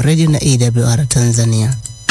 Radio na AWR Tanzania.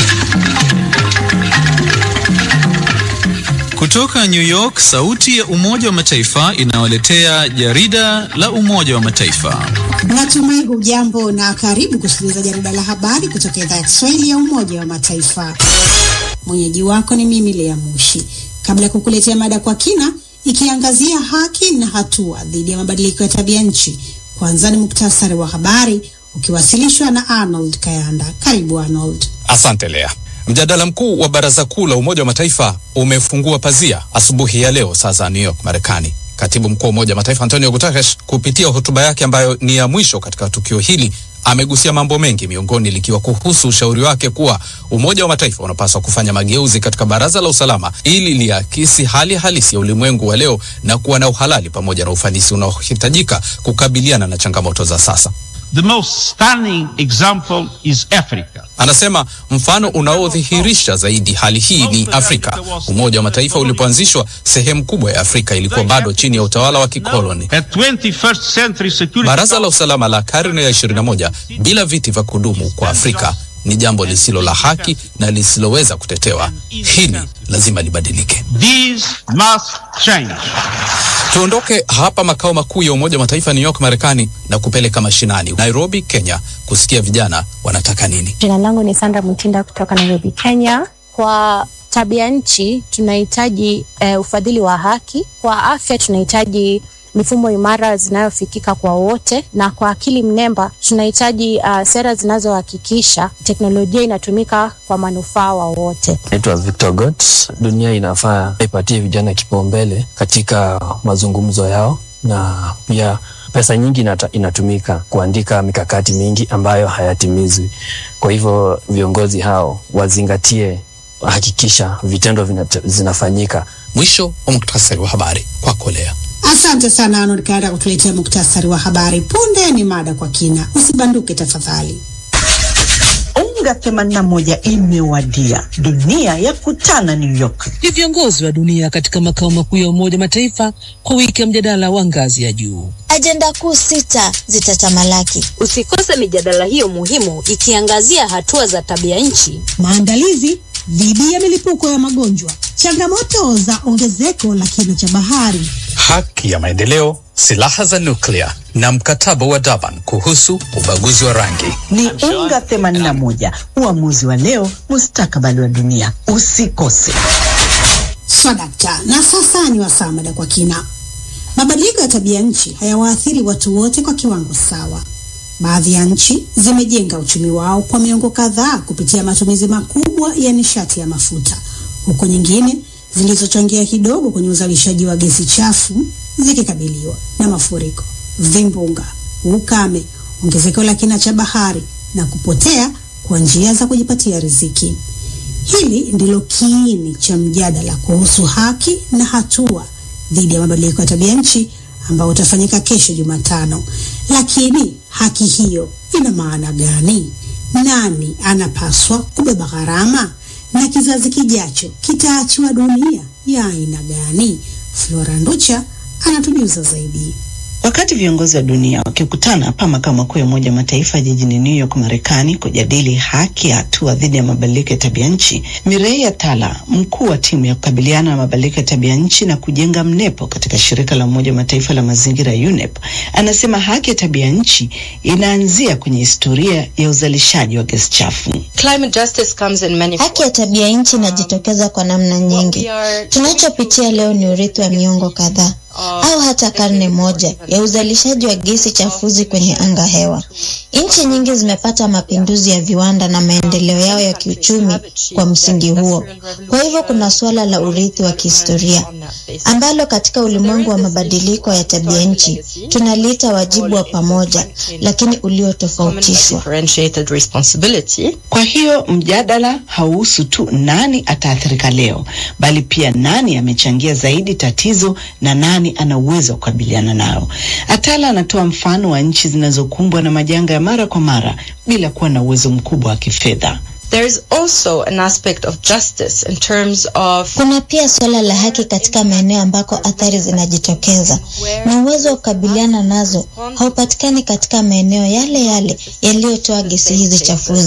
Kutoka New York, sauti ya Umoja wa Mataifa inawaletea jarida la Umoja wa Mataifa. Natumai hujambo na karibu kusikiliza jarida la habari kutoka idhaa ya Kiswahili ya Umoja wa Mataifa. Mwenyeji wako ni mimi Lea Mushi. Kabla ya kukuletea mada kwa kina ikiangazia haki na hatua dhidi ya mabadiliko ya tabia nchi, kwanza ni muktasari wa habari ukiwasilishwa na Arnold Kayanda. Karibu Arnold. Asante Lea. Mjadala mkuu wa Baraza Kuu la Umoja wa Mataifa umefungua pazia asubuhi ya leo saa za New York, Marekani. Katibu mkuu wa Umoja wa Mataifa Antonio Guterres, kupitia hotuba yake ambayo ni ya mwisho katika tukio hili, amegusia mambo mengi, miongoni likiwa kuhusu ushauri wake kuwa Umoja wa Mataifa unapaswa kufanya mageuzi katika Baraza la Usalama ili liakisi hali halisi ya ulimwengu wa leo na kuwa na uhalali pamoja na ufanisi unaohitajika kukabiliana na changamoto za sasa. The most stunning example is Africa. Anasema mfano unaodhihirisha zaidi hali hii ni Afrika. Umoja wa Mataifa ulipoanzishwa, sehemu kubwa ya Afrika ilikuwa bado chini ya utawala wa kikoloni. At 21st century security Baraza la usalama la karne ya 21 bila viti vya kudumu kwa Afrika ni jambo lisilo la haki na lisiloweza kutetewa. Hili lazima libadilike. These must change. Tuondoke hapa makao makuu ya Umoja wa Mataifa New York, Marekani, na kupeleka mashinani Nairobi, Kenya, kusikia vijana wanataka nini. Jina langu ni Sandra Mutinda kutoka Nairobi, Kenya. Kwa tabia nchi tunahitaji uh, ufadhili wa haki. Kwa afya tunahitaji mifumo imara zinayofikika kwa wote, na kwa akili mnemba tunahitaji uh, sera zinazohakikisha teknolojia inatumika kwa manufaa wa wote. Naitwa Victor Got. Dunia inafaa ipatie vijana kipaumbele katika mazungumzo yao, na pia pesa nyingi inata, inatumika kuandika mikakati mingi ambayo hayatimizwi. Kwa hivyo viongozi hao wazingatie, hakikisha vitendo vinata, zinafanyika. Mwisho wa muktasari wa habari kwako Lea. Asante sana Arnold Kayanda kutuletea muktasari wa habari. Punde ni mada kwa kina, usibanduke tafadhali. Unga 81 imewadia, dunia ya kutana New York. Ni viongozi wa dunia katika makao makuu ya Umoja Mataifa kwa wiki ya mjadala wa ngazi ya juu. Ajenda kuu sita zitatamalaki. Usikose mijadala hiyo muhimu ikiangazia hatua za tabia nchi, maandalizi dhidi ya milipuko ya magonjwa, changamoto za ongezeko la kina cha bahari, haki ya maendeleo, silaha za nuklia na mkataba wa Durban kuhusu ubaguzi wa rangi. Ni Unga 81, uamuzi wa leo, mustakabali wa dunia. Usikose. Swadakta. Na sasa ni wasaa mada kwa kina. Mabadiliko ya tabia nchi hayawaathiri watu wote kwa kiwango sawa. Baadhi ya nchi zimejenga uchumi wao kwa miongo kadhaa kupitia matumizi makubwa ya nishati ya mafuta, huku nyingine zilizochangia kidogo kwenye uzalishaji wa gesi chafu zikikabiliwa na mafuriko, vimbunga, ukame, ongezeko la kina cha bahari na kupotea kwa njia za kujipatia riziki. Hili ndilo kiini cha mjadala kuhusu haki na hatua dhidi ya mabadiliko ya tabia nchi ambao utafanyika kesho Jumatano. Lakini haki hiyo ina maana gani? Nani anapaswa kubeba gharama? Na kizazi kijacho kitaachiwa dunia ya aina gani? Flora Nducha anatujuza zaidi. Wakati viongozi wa dunia wakikutana hapa makao makuu ya Umoja wa Mataifa jijini New York, Marekani, kujadili haki ya hatua dhidi ya mabadiliko ya tabia nchi, Mirei Atala, mkuu wa timu ya kukabiliana na mabadiliko ya tabia nchi na kujenga mnepo katika shirika la Umoja wa Mataifa la mazingira UNEP, anasema haki ya tabia nchi inaanzia kwenye historia ya uzalishaji wa gesi chafu. Haki ya tabia nchi inajitokeza kwa namna nyingi. Tunachopitia leo ni urithi wa miongo kadhaa au hata karne moja ya uzalishaji wa gesi chafuzi kwenye anga hewa. Nchi nyingi zimepata mapinduzi ya viwanda na maendeleo yao ya kiuchumi kwa msingi huo. Kwa hivyo kuna suala la urithi wa kihistoria ambalo katika ulimwengu wa mabadiliko ya tabia nchi tunaliita wajibu wa pamoja, lakini uliotofautishwa. Kwa hiyo mjadala hauhusu tu nani ataathirika leo, bali pia nani amechangia zaidi tatizo na nani ana uwezo wa kukabiliana nao. Atala anatoa mfano wa nchi zinazokumbwa na majanga ya mara kwa mara bila kuwa na uwezo mkubwa wa kifedha. There is also an aspect of justice in terms of Kuna pia suala la haki katika maeneo ambako athari zinajitokeza na uwezo wa kukabiliana nazo haupatikani katika maeneo yale yale yaliyotoa gesi hizi chafuzi.